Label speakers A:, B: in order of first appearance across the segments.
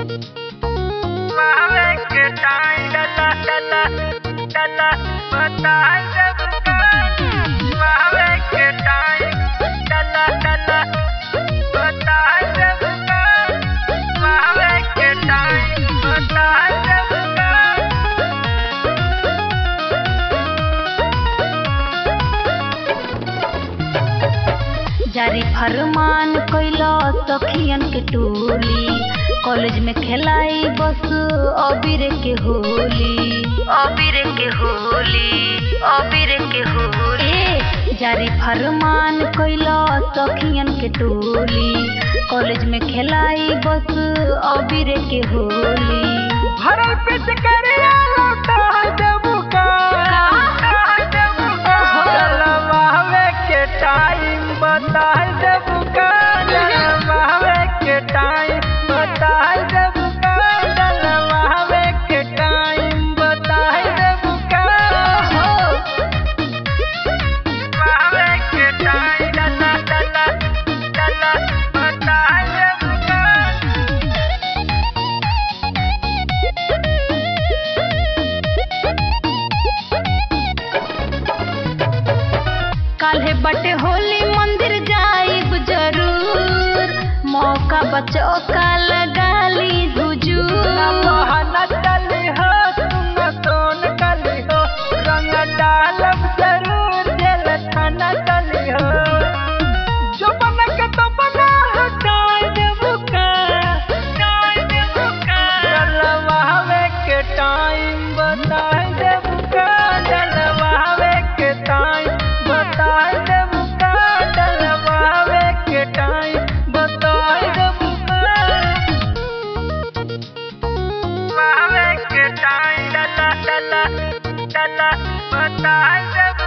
A: मावे के टाइम डला डला डला बताए जब मावे के टाइम डला डला बताए जब मावे के टाइम बताए जब
B: जारी फरमान कैला सखियन के टोली कॉलेज में खेलाई बस अबीर के होली अबीर के होली अबीर के होली जारी फरमान कैला सखियन के टोली कॉलेज में खेलाई बस अबीर के होली
A: भरल पिच करिया लौटा देबू का मावे के टाइम बता देबू का मावे के टाइम बता देबू का मावे के टाइम बता देबू का मावे के टाइम डला डला डला बता देबू का
B: काल्हे बटे होली मंदिर जाइब जरूर मौका बचो का लगा ली हुजूर
A: बहाना चली हो तुम सोन कली हो रंग डालब जरूर जेल थाना चली हो जो बन के तो बना हटाए देबू का हटाए देबू का जलवावे के टाइम बताए देबू का जलवावे के टाइम बताए देबू का जलवावे के टाइम बताए देबू का मावे के टाइम डला डला डला बताए जब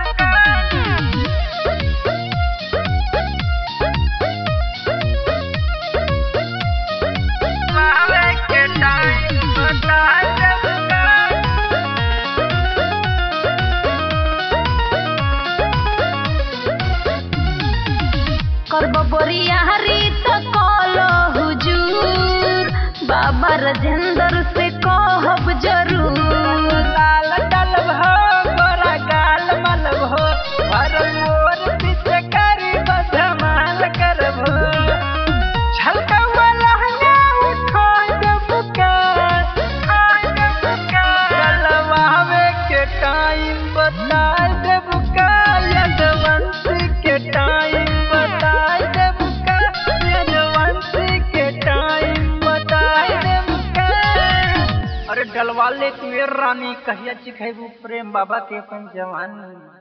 A: मावे के टाइम बताए जब
B: करब बोरियारी तो कलो हुजूर बाबा राजेंद्र से कहब जरूर
A: लाल डलब हो गोरा गाल मलब हो हर मोर पीछे करी बधमाल करब हो झलका वाला हंगा उठा देबू का उठा देबू का गलवावे के टाइम बता देबू का यदवंशी के टाइम बता देबू का यदवंशी के टाइम बता देबू का अरे डलवा ले तू ए रानी कहिया चिखेबू प्रेम बाबा के अपन जवानी